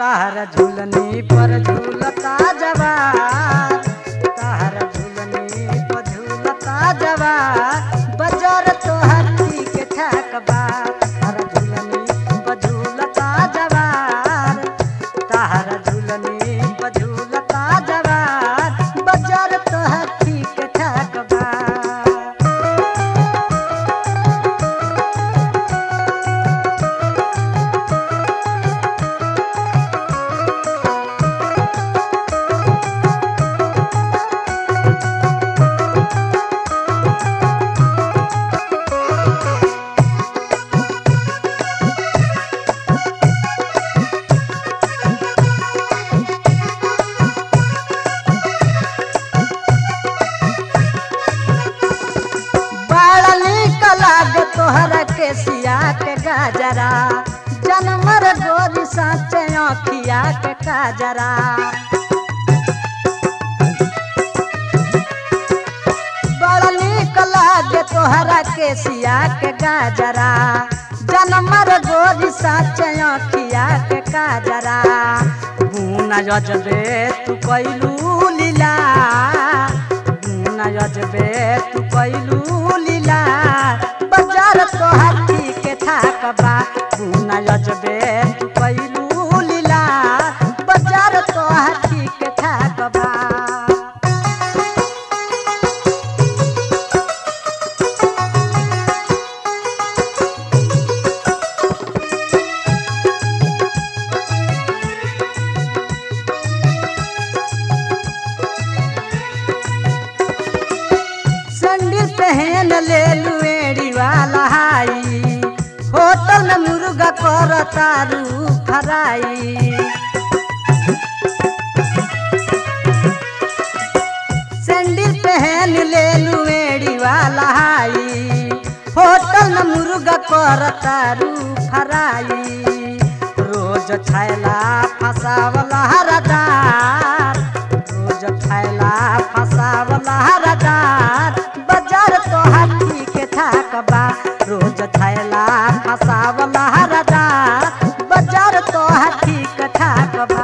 तार झुलनी पर झूलता जवार तार झुलनी पर झूलता जवार बजर तो हाथी के ठाकबा तार झुलनी पर झूलता जवार तार झुलनी पर झूलता जवार बजर तो हाथी के ठाकबा बड़ा निक लागे तोहरा के सिया के गाजरा जनमर गोरी साचे अखिया के काजरा बड़ा निक लागे तोहरा के सिया के गाजरा जनमर गोरी साचे अखिया के काजरा बूना जजबे तू कैलू लीला बूना जजबे तू कैलू लीला बाजार तो हाथी के थाकबा बूना जजबे तू कैलू लीला बाजार तो हाथी के थाकबा संडिल पहन ले लुएड़ी वाला हाई होटल में मुर्गा कर तारू फराई सैंडल पहन ले लुएड़ी वाला हाई होटल में मुर्गा कर तारू फराई रोज छैला फसावला हरदार रोज छैला फसावला हरदार बाजार तो हाथी के थाकबा रोज छैला फसावला हरदार बाजार तो हाथी के थाकबा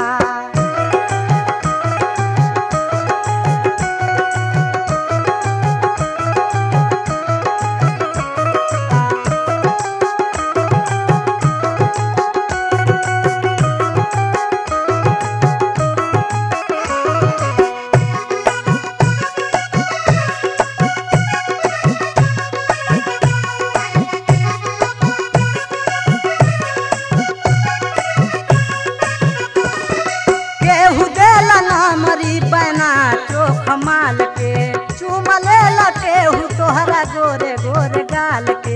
केहू देला ना मरी बना चोख माल के चूम लेला केहू तोहरा गोरे गोरे गाल के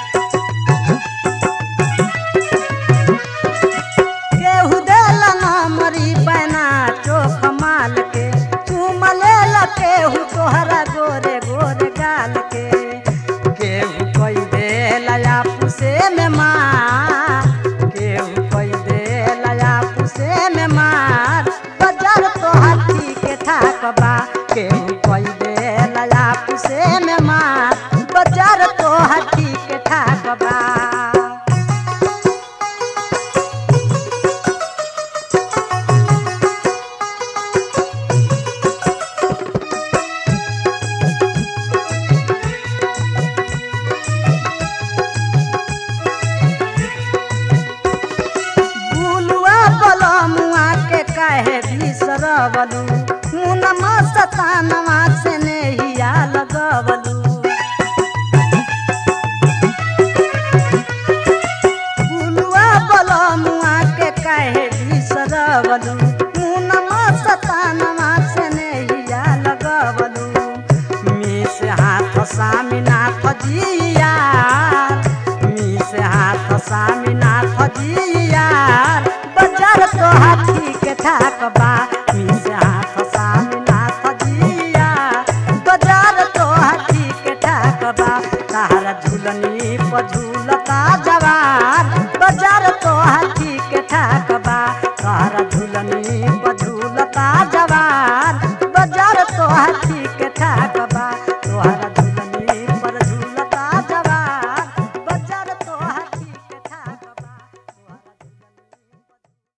केहू देला ना मरी बना चोख माल के चूम लेला केहू तोहरा गोरे गोरे गाल के केहू कोई देला या पुसे में मार केहू कोई देला या पुसे में मार बाजार तो हाथी के थाकबा केहू कोई देला या पुसे में मार बाजार तो हाथी के थाकबा बुलुआ बलमुआ के काहे बिसरवलू मुनमा सतानवा से नेहिया लगवलू बुलुआ बलमुआ के काहे बिसरवलू मुनमा सतानवा से नेहिया लगवलू मिस हाथ सामिनाथ जिया मिस हाथ सामिनाथ जिया बाजार तो हाथी के थाकबा मिस हाथ सामिनाथ जिया बाजार तो हाथी के थाकबा तारा झुलनी पर झूलता जवार बाजार तो हाथी के थाकबा तारा झुलनी